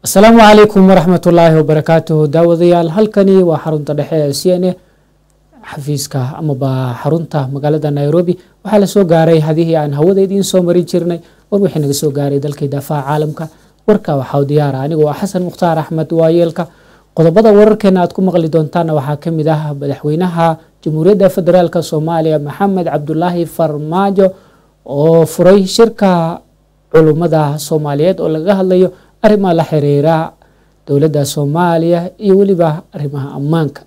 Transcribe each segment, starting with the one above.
asalaamu calaykum waraxmatullaahi wabarakaatuhu daawadayaal halkani waa xarunta dhexe ee c n a xafiiska amaba xarunta magaalada nairobi waxaa lasoo gaaray hadihii aan hawada idiin soo marin jirnay war wixii naga soo gaaray dalkii daafaha caalamka warka waxaa diyaara anigoo ah xasan mukhtaar axmed waayeelka qodobada wararkeena aad ku maqli doontaana waxaa kamid ah madaxweynaha jamhuuriyadda federaalk soomaaliya maxamed cabdulaahi farmaajo oo furay shirka culummada soomaaliyeed oo lagaga hadlayo arrimaha la xiriira dowladda soomaaliya iyo weliba arrimaha ammaanka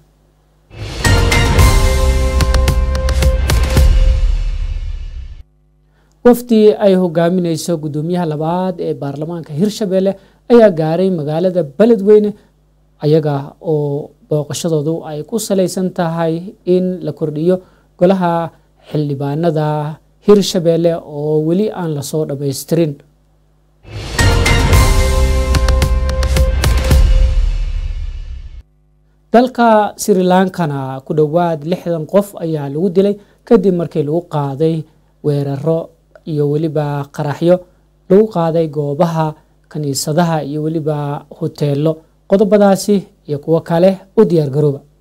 wafdi ay hogaamineyso guddoomiyaha labaad ee baarlamaanka hirshabelle ayaa gaaray magaalada beledweyne ayaga oo booqashadoodu ay ku saleysan tahay in la kordhiyo golaha xildhibaanada hirshabelle oo weli aan lasoo dhammaystirin dalka sri lankana ku dhowaad lixdan qof ayaa lagu dilay kadib markii lagu qaaday weeraro iyo weliba qaraxyo lagu qaaday goobaha kaniisadaha iyo weliba hoteelo qodobadaasi iyo kuwo kale u diyaar garooba